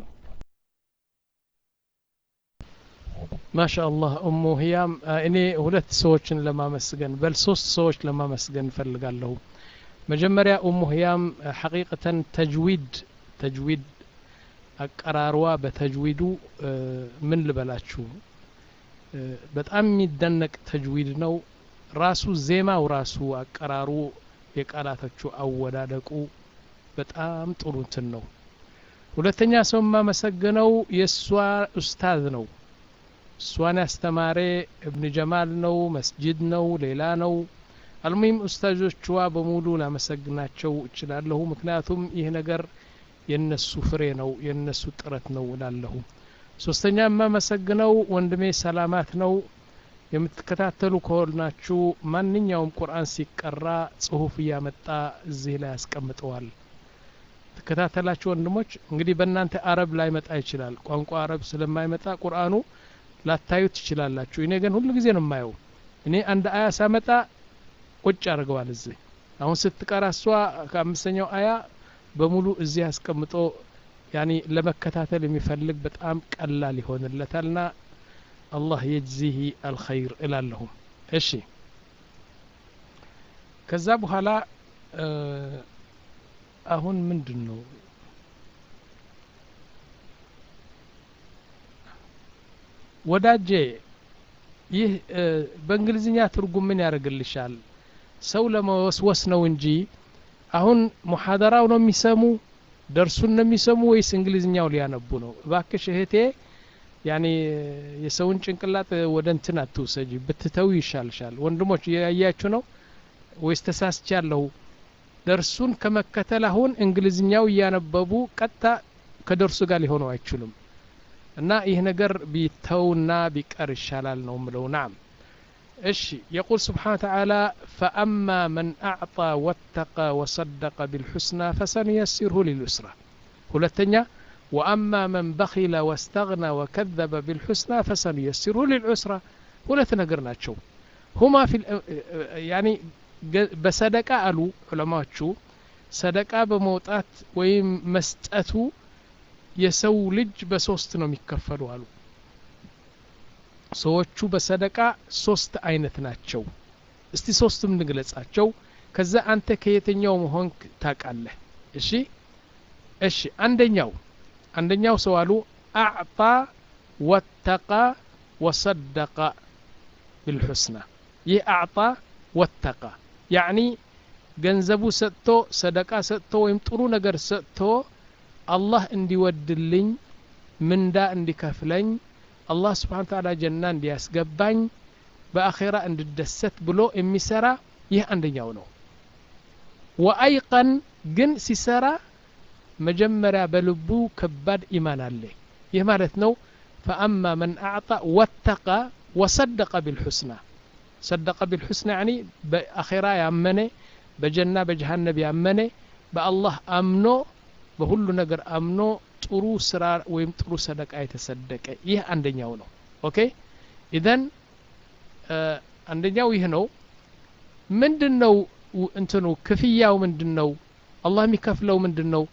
ማሻ አላህ እሙ ህያም እኔ ሁለት ሰዎችን ለማመስገን በል ሶስት ሰዎች ለማመስገን እፈልጋለሁ መጀመሪያ እሙ ህያም ሐቂቀተን ተጅዊድ ተጅዊድ አቀራርዋ በተጅዊዱ ምን ልበላችሁ በጣም የሚደነቅ ተጅዊድ ነው ራሱ ዜማው ራሱ አቀራሩ የቃላቶቹ አወዳደቁ በጣም ጥሩ እንትን ነው ሁለተኛ ሰው የማመሰግነው የእሷ ኡስታዝ ነው እሷን ያስተማረ እብን ጀማል ነው መስጅድ ነው ሌላ ነው አልሙሂም ኡስታዞችዋ በሙሉ ላመሰግናቸው እችላለሁ ምክንያቱም ይህ ነገር የነሱ ፍሬ ነው የነሱ ጥረት ነው እላለሁ ሶስተኛ የማመሰግነው ወንድሜ ሰላማት ነው የምትከታተሉ ከሆናችሁ ማንኛውም ቁርአን ሲቀራ ጽሁፍ እያመጣ እዚህ ላይ ያስቀምጠዋል ትከታተላችሁ ወንድሞች እንግዲህ በእናንተ አረብ ላይመጣ ይችላል ቋንቋ አረብ ስለማይመጣ ቁርአኑ ላታዩ ትችላላችሁ እኔ ግን ሁሉ ጊዜ ነው የማየው እኔ አንድ አያ ሳመጣ ቁጭ አድርገዋል እዚህ አሁን ስትቀራ እሷ ከአምስተኛው አያ በሙሉ እዚህ አስቀምጦ ያኒ ለመከታተል የሚፈልግ በጣም ቀላል ይሆንለታልና አላህ የጅዚህ አልኸይር እላለሁ እሺ ከዛ በኋላ አሁን ምንድን ነው ወዳጄ ይህ በእንግሊዝኛ ትርጉም ምን ያደርግልሻል ሰው ለመወስወስ ነው እንጂ አሁን ሙሐደራው ነው የሚሰሙ ደርሱን ነው የሚሰሙ ወይስ እንግሊዝኛው ሊያነቡ ነው እባክሽ እህቴ ያኔ የሰውን ጭንቅላት ወደ እንትን አትውሰጂ ብትተው ይሻልሻል ወንድሞች እያያችሁ ነው ወይስ ተሳስቻለሁ ደርሱን ከመከተል አሁን እንግሊዝኛው እያነበቡ ቀጥታ ከደርሱ ጋር ሊሆኑ አይችሉም እና ይህ ነገር ቢተውና ቢቀር ይሻላል ነው ምለው ናም እሺ የቁል ስብሓን ተዓላ ፈአማ መን አዕጣ ወተቀ ወሰደቀ ቢልሑስና ፈሰንየሲርሁ ሊልዩስራ ሁለተኛ ወአማ መን በኺለ ወስተግና ወከዘበ ቢልሑስና ፈሰንየሲርሁ ሊልዑስራ ሁለት ነገር ናቸው ሁማ ያኒ በሰደቃ አሉ ዑለማዎቹ ሰደቃ በመውጣት ወይም መስጠቱ የሰው ልጅ በሶስት ነው የሚከፈሉ አሉ ሰዎቹ በሰደቃ ሶስት አይነት ናቸው እስቲ ሶስቱም እንግለጻቸው ከዛ አንተ ከየትኛው መሆን ታቃለህ እሺ እሺ አንደኛው አንደኛው ሰው አሉ አዕጣ ወተቃ ወሰደቀ ብልሑስና ይህ አዕጣ ወተቃ ያዕኒ ገንዘቡ ሰጥቶ ሰደቃ ሰጥቶ ወይም ጥሩ ነገር ሰጥቶ አላህ እንዲወድልኝ ምንዳ እንዲከፍለኝ አላህ ስብሓን ታላ ጀና እንዲያስገባኝ በአኼራ እንድደሰት ብሎ የሚሰራ ይህ አንደኛው ነው ወአይቀን ግን ሲሰራ መጀመሪያ በልቡ ከባድ ኢማን አለ ይህ ማለት ነው ፈአማ መን አዕጣ ወተቃ ወሰደቀ ቢልሑስና ሰደቀ ቢልሑስና ያኒ በአኼራ ያመነ በጀና በጀሃነብ ያመነ በአላህ አምኖ በሁሉ ነገር አምኖ ጥሩ ስራ ወይም ጥሩ ሰደቃ የተሰደቀ ይህ አንደኛው ነው ኦኬ ኢዘን አንደኛው ይህ ነው ምንድን ነው እንትኑ ክፍያው ምንድን ነው አላህ የሚከፍለው ምንድን ነው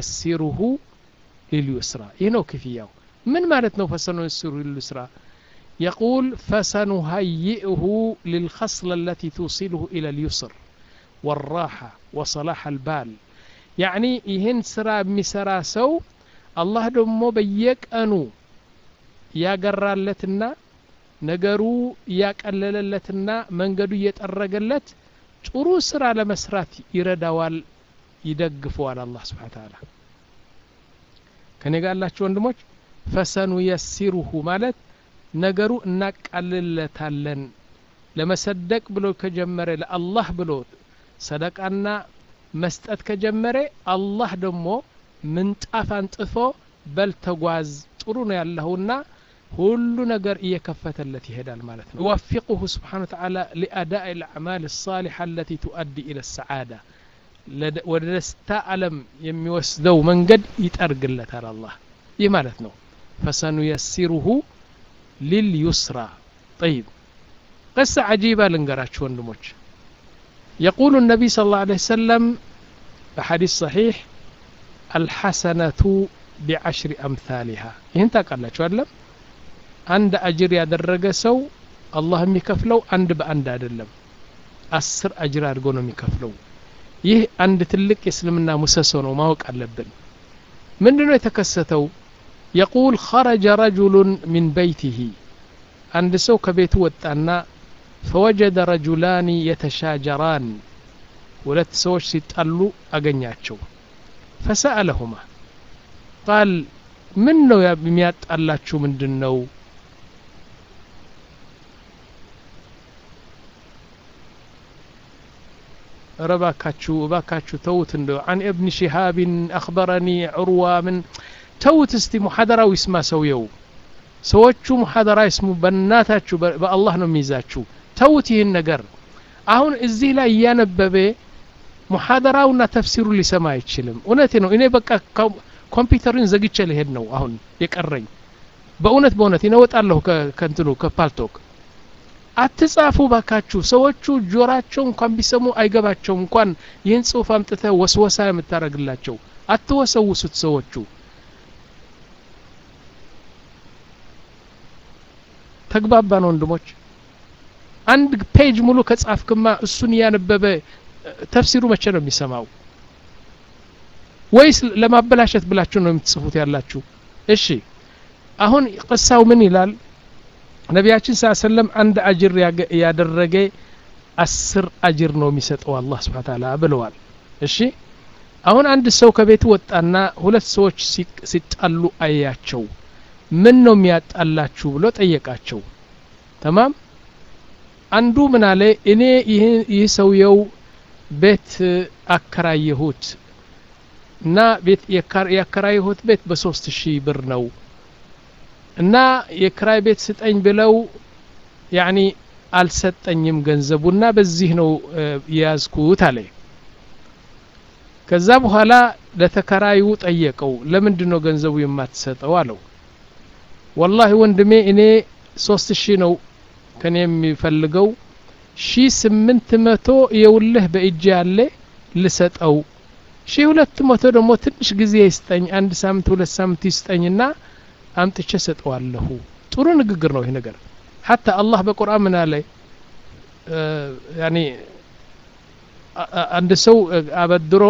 ፈሰኑየሲሩሁ ሊልዩስራ ይህ ነው ክፍያው ምን ማለት ነው ፈሰኑየሲሩ ሊልዩስራ يقول فسنهيئه للخصلة التي توصله إلى اليسر والراحة وصلاح البال يعني ይህን ስራ የሚሰራ ሰው አላህ ደግሞ በየቀኑ ያገራለትና ነገሩ እያቀለለለትና መንገዱ እየጠረገለት ጥሩ ስራ ለመስራት ይረዳዋል ይደግፈዋል አላህ ስብሓን ተዓላ ከኔ ጋር ያላችሁ ወንድሞች ፈሰኑየሲሩሁ ማለት ነገሩ እናቃልለታለን ለመሰደቅ ብሎ ከጀመረ ለአላህ ብሎ ሰደቃና መስጠት ከጀመረ አላህ ደግሞ ምንጣፍ አንጥፎ በል ተጓዝ ጥሩ ነው ያለሁና ሁሉ ነገር እየከፈተለት ይሄዳል ማለት ነው يوفقه سبحانه وتعالى لأداء الأعمال الصالحة التي تؤدي إلى السعادة ወደ ደስታ ዓለም የሚወስደው መንገድ ይጠርግለታል አላህ ይህ ማለት ነው ፈሰኑየሲሩሁ ሊልዩስራ ጠይብ قصة عجيبة لنقراش وندموش يقول النبي صلى الله عليه وسلم بحديث صحيح الحسنة بعشر أمثالها ينتا قال لك ولا عند أجر يدرج سو الله يكفلو عند بأند أدلم أسر أجر أرجون يكفلو ይህ አንድ ትልቅ የእስልምና ሙሰሶ ነው ማወቅ አለብን ምንድን ነው የተከሰተው የቁል ኸረጀ ረጁሉን ሚን በይቲሂ አንድ ሰው ከቤቱ ወጣና ፈወጀደ ረጁላኒ የተሻጀራን ሁለት ሰዎች ሲጣሉ አገኛቸው ፈሰአለሁማ ቃል ምን ነው የሚያጣላችሁ ምንድን ነው ረባካችሁ እባካችሁ ተውት እንደው አን እብን ሽሃብን አክበረኒ ዑርዋ ምን ተውት እስቲ ሙሐደራው ይስማ ሰውየው ሰዎቹ ሙሐደራ ይስሙ በእናታችሁ በአላህ ነው የሚይዛችሁ ተውት ይህን ነገር አሁን እዚህ ላይ እያነበበ ሙሐደራውና ተፍሲሩ ሊሰማ አይችልም እውነቴ ነው እኔ በቃ ኮምፒውተርን ዘግቼ ልሄድ ነው አሁን የቀረኝ በእውነት በእውነት ይነወጣለሁ ከንትኑ ከፓልቶክ አትጻፉ ባካችሁ ሰዎቹ ጆራቸው እንኳን ቢሰሙ አይገባቸውም እንኳን ይህን ጽሁፍ አምጥተ ወስወሳ የምታደረግላቸው አትወሰውሱት ሰዎቹ ተግባባን ወንድሞች አንድ ፔጅ ሙሉ ከጻፍክማ እሱን እያነበበ ተፍሲሩ መቼ ነው የሚሰማው ወይስ ለማበላሸት ብላችሁ ነው የምትጽፉት ያላችሁ እሺ አሁን ቅሳው ምን ይላል ነቢያችን ስ ሰለም አንድ አጅር ያደረገ አስር አጅር ነው የሚሰጠው አላህ ስብሓን ታላ ብለዋል እሺ አሁን አንድ ሰው ከቤቱ ወጣና ሁለት ሰዎች ሲጣሉ አያቸው ምን ነው የሚያጣላችሁ ብሎ ጠየቃቸው ተማም አንዱ ምን አለ እኔ ይህ ሰውየው ቤት አከራየሁት እና ቤት ያከራየሁት ቤት በሶስት ሺህ ብር ነው እና የክራይ ቤት ስጠኝ ብለው ያኒ አልሰጠኝም ገንዘቡና በዚህ ነው የያዝኩት አለ ከዛ በኋላ ለተከራዩ ጠየቀው ለምንድን ነው ገንዘቡ የማትሰጠው አለው ወላሂ ወንድሜ እኔ ሶስት ሺህ ነው ከኔ የሚፈልገው ሺ ስምንት መቶ የውልህ በእጅ ያለ ልሰጠው ሺ ሁለት መቶ ደግሞ ትንሽ ጊዜ ይስጠኝ አንድ ሳምንት ሁለት ሳምንት ይስጠኝና አምጥቼ ሰጠዋለሁ ጥሩ ንግግር ነው ይህ ነገር ሐታ አላህ በቁርአን ምን አለ ያኒ አንድ ሰው አበድሮ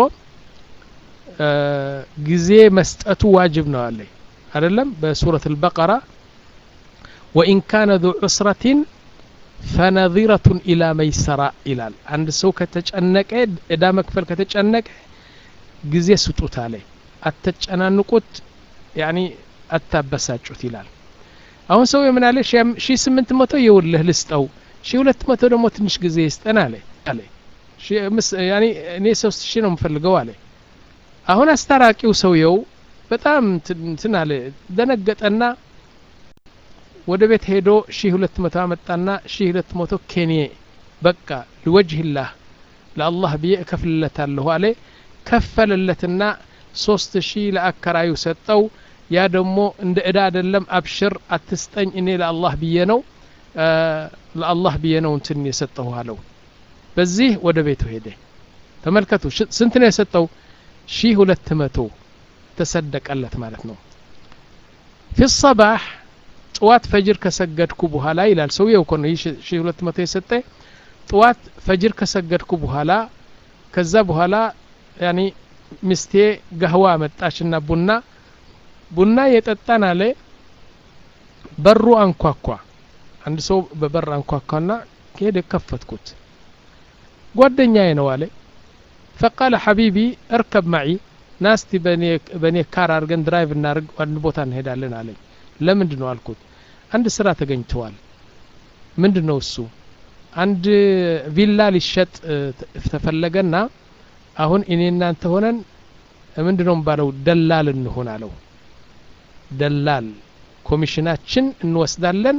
ጊዜ መስጠቱ ዋጅብ ነው አለ አይደለም በሱረት አልበቀራ ወኢን ካነ ذو ዑስረة ፈነظረة ኢላ መይሰራ ይላል አንድ ሰው ከተጨነቀ እዳ መክፈል ከተጨነቀ ጊዜ ስጡት አለ አተጨናንቁት ያኒ አታበሳጩት ይላል አሁን ሰው የምን አለ ሺ ስምንት መቶ የውልህ ልስጠው ሺ ሁለት መቶ ደግሞ ትንሽ ጊዜ ይስጠን አለ አለ ያኒ እኔ ሶስት ሺ ነው የምፈልገው አለ አሁን አስታራቂው ሰውየው በጣም እንትን አለ ደነገጠና ወደ ቤት ሄዶ ሺ ሁለት መቶ አመጣና ሺ ሁለት መቶ ኬኔ በቃ ልወጅህላህ ለአላህ ብዬ እከፍልለታለሁ አለ ከፈለለትና ሶስት ሺህ ለአከራዩ ሰጠው ያ ደግሞ እንደ እዳ አይደለም አብሽር አትስጠኝ እኔ ለአላህ ብዬ ነው ለአላህ ብዬ ነው እንትን የሰጠሁ አለው በዚህ ወደ ቤቱ ሄደ ተመልከቱ ስንት ነው የሰጠው ሺህ ሁለት መቶ ተሰደቀለት ማለት ነው ፊ ሰባህ ጥዋት ፈጅር ከሰገድኩ በኋላ ይላል ሰውየው እኮ ነው ይህ ሺ ሁለት መቶ የሰጠ ጥዋት ፈጅር ከሰገድኩ በኋላ ከዛ በኋላ ያኒ ሚስቴ ጋህዋ መጣችና ቡና ቡና የጠጣን አለ በሩ አንኳኳ አንድ ሰው በበር አንኳኳና ከሄደ ከፈትኩት ጓደኛዬ ነው አለ ፈቃለ ሐቢቢ እርከብ ማዒ ናስቲ በእኔ ካር አድርገን ድራይቭ እናርግ አንድ ቦታ እንሄዳለን አለኝ ለምንድን ነው አልኩት አንድ ስራ ተገኝተዋል ምንድን ነው እሱ አንድ ቪላ ሊሸጥ ተፈለገና አሁን እኔ እናንተ ሆነን ምንድን ነው ባለው ደላል እንሆን አለው ደላል ኮሚሽናችን እንወስዳለን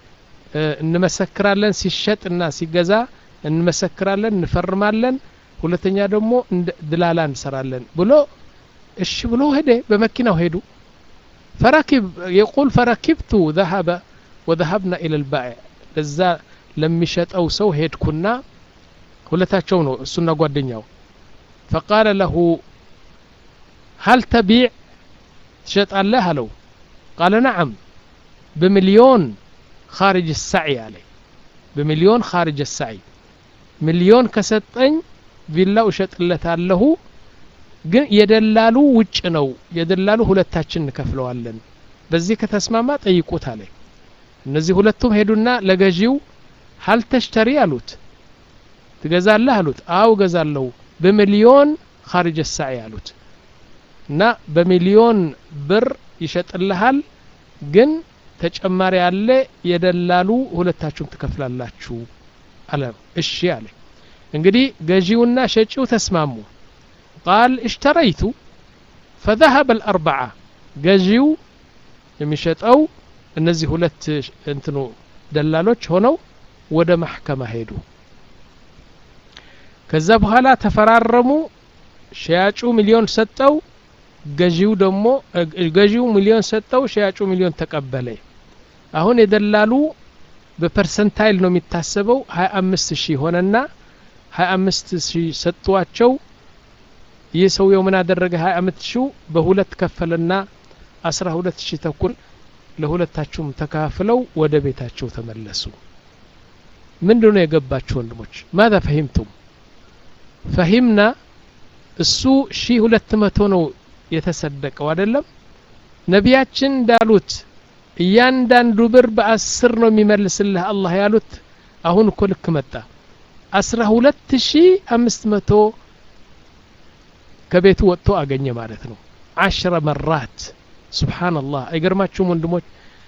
እንመሰክራለን ሲሸጥና ሲገዛ እንመሰክራለን እንፈርማለን ሁለተኛ ደግሞ ድላላ እንሰራለን ብሎ እሺ ብሎ ሄደ በመኪናው ሄዱ ፈረኪብ የቁል ፈረኪብቱ ذهب وذهبنا الى البائع ለዛ ለሚሸጠው ሰው ሄድኩና ሁለታቸው ነው እሱና ጓደኛው فقال له هل تبيع ትሸጣለህ አለው قال نعم بمليون خارج السعي عليه بمليون خارج السعي ሚሊዮን ከሰጠኝ ቪላው እሸጥለታለሁ ግን የደላሉ ውጭ ነው የደላሉ ሁለታችን እንከፍለዋለን በዚህ ከተስማማ ጠይቁት አለ እነዚህ ሁለቱም ሄዱና ለገዢው ሀል ተሽተሪ አሉት ትገዛለህ አሉት አው ገዛለሁ በሚሊዮን ካርጀ ሳዒ አሉት እና በሚሊዮን ብር ይሸጥልሃል ግን ተጨማሪ ያለ የደላሉ ሁለታችሁም ትከፍላላችሁ አለ እሺ አለ እንግዲህ ገዢውና ሸጪው ተስማሙ ቃል እሽተረይቱ ፈذهب الأربعة ገዢው የሚሸጠው እነዚህ ሁለት እንትኑ ደላሎች ሆነው ወደ ማሕከማ ሄዱ ከዛ በኋላ ተፈራረሙ ሸያጩ ሚሊዮን ሰጠው ገዢው ደግሞ ገዢው ሚሊዮን ሰጠው ሸያጩ ሚሊዮን ተቀበለ አሁን የደላሉ በፐርሰንታይል ነው የሚታሰበው ሀያ አምስት ሺህ ሆነና ሀያ አምስት ሺህ ሰጥቷቸው ይህ ሰውየው ምን አደረገ ሀያ አምስት ሺው በሁለት ከፈለና አስራ ሁለት ሺህ ተኩል ለሁለታችሁም ተካፍለው ወደ ቤታቸው ተመለሱ ምንድን ነው የገባችሁ ወንድሞች ማዛ ፈሂምቱም ፈሂምና እሱ ሺህ ሁለት መቶ ነው የተሰደቀው አይደለም ነቢያችን እንዳሉት እያንዳንዱ ብር በአስር ነው የሚመልስልህ አላህ ያሉት አሁን እኮ ልክ መጣ አስራ ሁለት ሺ አምስት መቶ ከቤቱ ወጥቶ አገኘ ማለት ነው አሽረ መራት ስብሓንላህ አይገርማችሁም ወንድሞች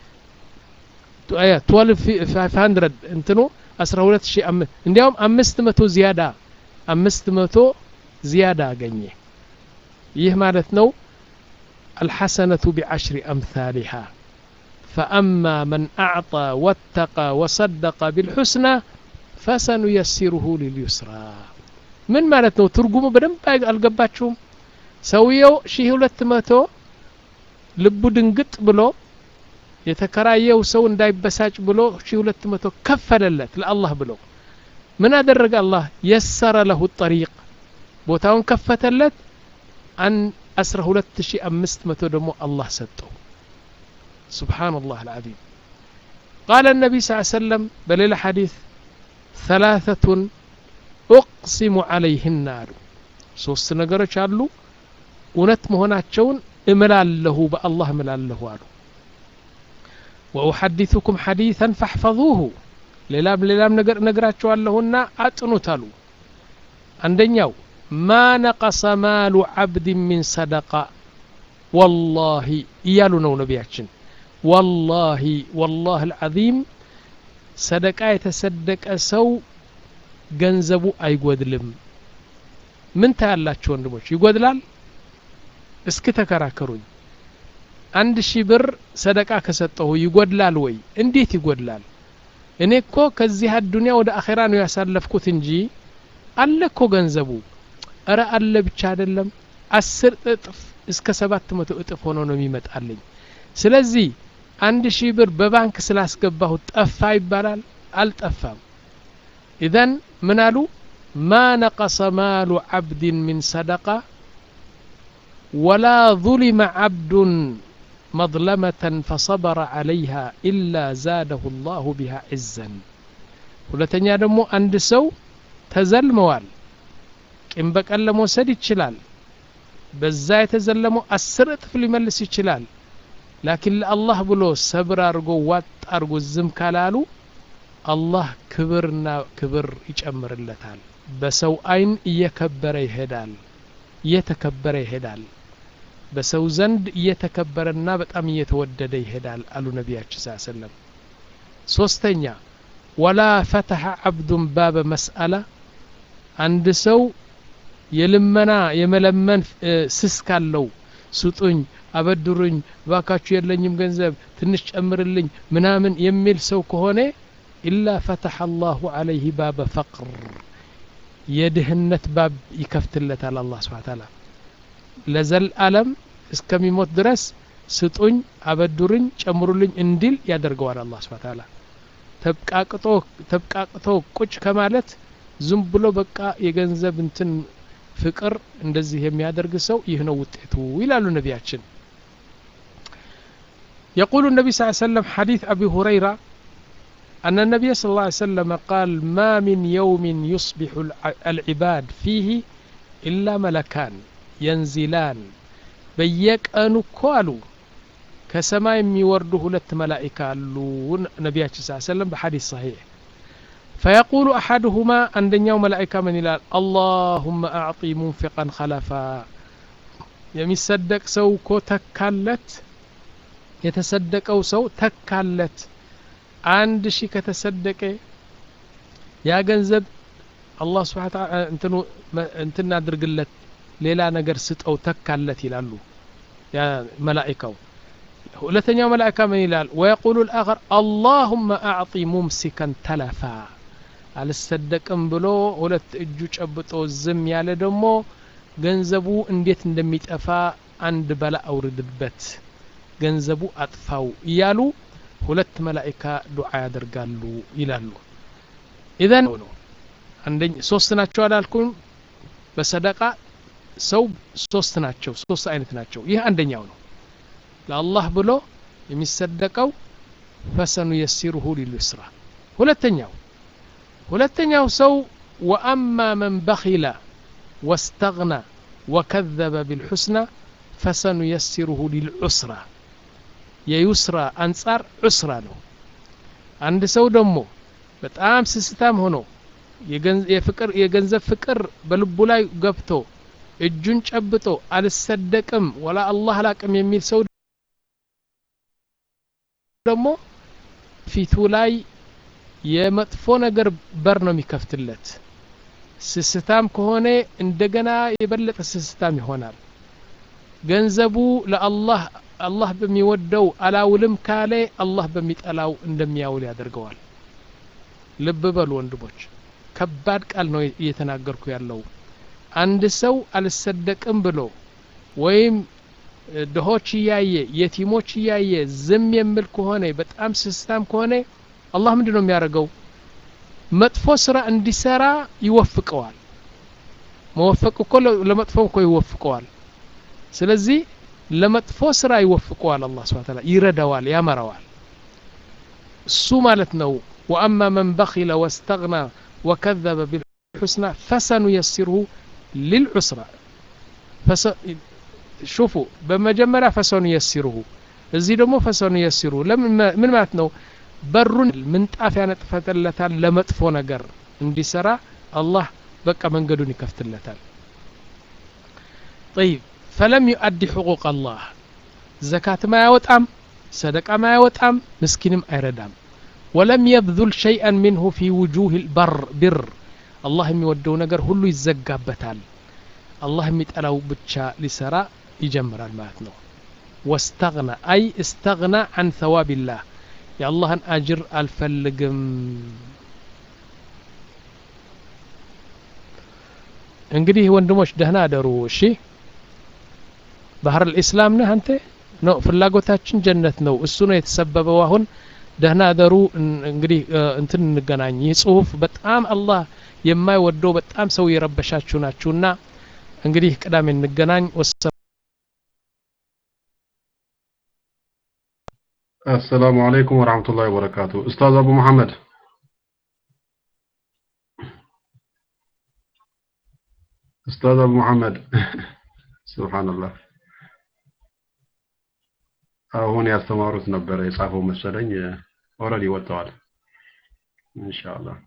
ትወልቭ ፋይቭ ሀንድረድ እንትኑ አስራ ሁለት ሺ እንዲያውም አምስት መቶ ዚያዳ አምስት መቶ ዚያዳ አገኘ ይህ ማለት ነው الحسنة بعشر أمثالها فأما من أعطى واتقى وصدق بالحسنى فسنيسره لليسرى من ማለት ነው ትርጉሙ በደንብ አልገባችሁም ሰውየው ሺህ ሁለት መቶ ልቡ ድንግጥ ብሎ የተከራየው ሰው እንዳይበሳጭ ብሎ ሺህ ሁለት መቶ ከፈለለት ለአላህ ብሎ ምን አደረገ አላህ የሰረ ለሁ ጠሪቅ ቦታውን ከፈተለት አን አስራ ሁለት ሺህ አምስት መቶ ደግሞ አላህ ሰጠው سبحان الله العظيم قال النبي صلى الله عليه وسلم بليل حديث ثلاثة أقسم عليهن አሉ ሶስት ነገሮች አሉ እውነት መሆናቸውን እምላለሁ በአላህ እምላለሁ አሉ وأحدثكم حديثا فاحفظوه ሌላም ሌላም ነገር እነግራቸዋለሁና አጥኑት አሉ አንደኛው ማ ነቀሰ ማሉ ዓብድ ሚን ሰደቃ ወላሂ እያሉ ነው ነቢያችን ወላሂ ወላህ አልዓዚም ሰደቃ የተሰደቀ ሰው ገንዘቡ አይጎድልም ምን ታያላችሁ ወንድሞች ይጎድላል እስኪ ተከራከሩኝ አንድ ሺህ ብር ሰደቃ ከሰጠሁ ይጎድላል ወይ እንዴት ይጎድላል እኔ እኮ ከዚህ አዱንያ ወደ አኼራ ነው ያሳለፍኩት እንጂ አለ እኮ ገንዘቡ እረ አለ ብቻ አይደለም አስር እጥፍ እስከ ሰባት መቶ እጥፍ ሆኖ ነው የሚመጣልኝ ስለዚህ አንድ ሺህ ብር በባንክ ስላስገባሁ ጠፋ ይባላል አልጠፋም ኢዘን ምን አሉ ማ ነቀሰ ማሉ ዓብድን ሚን ሰደቃ ወላ ظلم عبد مظلمة فصبر عليها إلا زاده الله بها عزا ሁለተኛ ደግሞ አንድ ሰው ተዘልመዋል ቂም በቀል ለመውሰድ ይችላል በዛ የተዘለመው አስር እጥፍ ሊመልስ ይችላል ላኪን ለአላህ ብሎ ሰብር አድርጎ ዋጥ አድርጎ ዝም ካላሉ አላህ ክብርና ክብር ይጨምርለታል በሰው አይን እየከበረ ይሄዳል እየተከበረ ይሄዳል በሰው ዘንድ እየተከበረና በጣም እየተወደደ ይሄዳል አሉ ነቢያችን ስ ሰለም ሶስተኛ ወላ ፈተሐ አብዱን ባበ መስአላ አንድ ሰው የልመና የመለመን ስስ ካለው ስጡኝ አበድሩኝ ባካችሁ የለኝም ገንዘብ ትንሽ ጨምርልኝ ምናምን የሚል ሰው ከሆነ ኢላ ፈተሐ አላሁ አለይህ ባበ ፈቅር የድህነት ባብ ይከፍትለታል አላህ ስብሓ ታላ ለዘልአለም እስከሚሞት ድረስ ስጡኝ አበድሩኝ ጨምሩልኝ እንዲል ያደርገዋል አላህ ስብሓ ታላ ተብቃቅጦ ተብቃቅቶ ቁጭ ከማለት ዝም ብሎ በቃ የገንዘብ እንትን ፍቅር እንደዚህ የሚያደርግ ሰው ይህ ነው ውጤቱ ይላሉ ነቢያችን يقول النبي صلى الله عليه وسلم حديث أبي هريرة أن النبي صلى الله عليه وسلم قال ما من يوم يصبح العباد فيه إلا ملكان ينزلان بيك أنو كوالو كسما يورد هلت ملائكة نبي صلى الله عليه وسلم بحديث صحيح فيقول أحدهما عندنا ملائكة من إلال اللهم أعطي منفقا خلفا የሚሰደቅ ሰው እኮ ተካለት የተሰደቀው ሰው ተካለት አንድ ሺህ ከተሰደቀ ያ ገንዘብ አላህ ስብሓ እንትኑ እንትን አድርግለት ሌላ ነገር ስጠው ተካለት ይላሉ ያ መላኢካው ሁለተኛው መላኢካ ምን ይላል ወየቁሉ ልአኸር አላሁመ አዕጢ ሙምሲከን ተለፋ አልሰደቅም ብሎ ሁለት እጁ ጨብጦ ዝም ያለ ደግሞ ገንዘቡ እንዴት እንደሚጠፋ አንድ በላ አውርድበት ገንዘቡ አጥፋው እያሉ ሁለት መላኢካ ዱዓ ያደርጋሉ ይላሉ ኢዘን አንደኛ ሶስት ናቸው አላልኩም በሰደቃ ሰው ሶስት ናቸው ሶስት አይነት ናቸው ይህ አንደኛው ነው ለአላህ ብሎ የሚሰደቀው ፈሰኑ የሲሩሁ ሊልዩስራ ሁለተኛው ሁለተኛው ሰው ወአማ መን በኺለ ወስተግና ወከዘበ ቢልሑስና ፈሰኑ የሲሩሁ ሊልዑስራ የዩስራ አንጻር ዑስራ ነው አንድ ሰው ደግሞ በጣም ስስታም ሆኖ የፍቅር የገንዘብ ፍቅር በልቡ ላይ ገብቶ እጁን ጨብጦ አልሰደቅም ወላ አላህ አላቅም የሚል ሰው ደግሞ ፊቱ ላይ የመጥፎ ነገር በር ነው የሚከፍትለት ስስታም ከሆነ እንደገና የበለጠ ስስታም ይሆናል ገንዘቡ ለአላህ አላህ በሚወደው አላውልም ካለ አላህ በሚጠላው እንደሚያውል ያደርገዋል ልብ በሉ ወንድሞች ከባድ ቃል ነው እየተናገርኩ ያለው አንድ ሰው አልሰደቅም ብሎ ወይም ድሆች እያየ የቲሞች እያየ ዝም የሚል ከሆነ በጣም ስስታም ከሆነ አላህ ምንድን ነው የሚያደርገው መጥፎ ስራ እንዲሰራ ይወፍቀዋል መወፈቅ እኮ ለመጥፎ እኮ ይወፍቀዋል ስለዚህ ለመጥፎ ስራ ይወፍቀዋል አላህ ስብሐ ተዓላ ይረዳዋል ያመራዋል እሱ ማለት ነው ወአማ መን በኺለ ወስተግና ወከዘበ ቢልሑስና ፈሰኑ የሲርሁ ሊልዑስራ ሹፉ በመጀመሪያ ፈሰኑ የሲርሁ እዚህ ደግሞ ፈሰኑ የሲርሁ ምን ማለት ነው በሩን ምንጣፍ ያነጥፈለታል ለመጥፎ ነገር እንዲሰራ አላህ በቃ መንገዱን ይከፍትለታል طيب فلم يؤدي حقوق الله زكاة ما يوطام صدقة ما يوطام مسكينم አይረዳም ولم يبذل شيئا منه في وجوه البر بر الله የሚወደው ነገር ሁሉ ይዘጋበታል አላህ የሚጠላው ብቻ ሊሰራ ይጀምራል ማለት ነው واستغنى أي استغنى عن ثواب الله የአላህን አጅር አልፈልግም እንግዲህ ወንድሞች ደህና አደሩ እሺ ባህር ልእስላም ነህ አንተ ነው ፍላጎታችን ጀነት ነው እሱ ነው የተሰበበው አሁን ደህና አደሩ እንግዲህ እንትን እንገናኝ ይህ ጽሁፍ በጣም አላህ የማይወደው በጣም ሰው የረበሻችሁ ናችሁና እንግዲህ ቅዳሜ እንገናኝ السلام عليكم ورحمة الله وبركاته أستاذ أبو محمد أستاذ أبو محمد سبحان الله አሁን ያስተማሩት ነበረ የጻፈው መሰለኝ ኦልሬዲ ወጥተዋል ኢንሻአላህ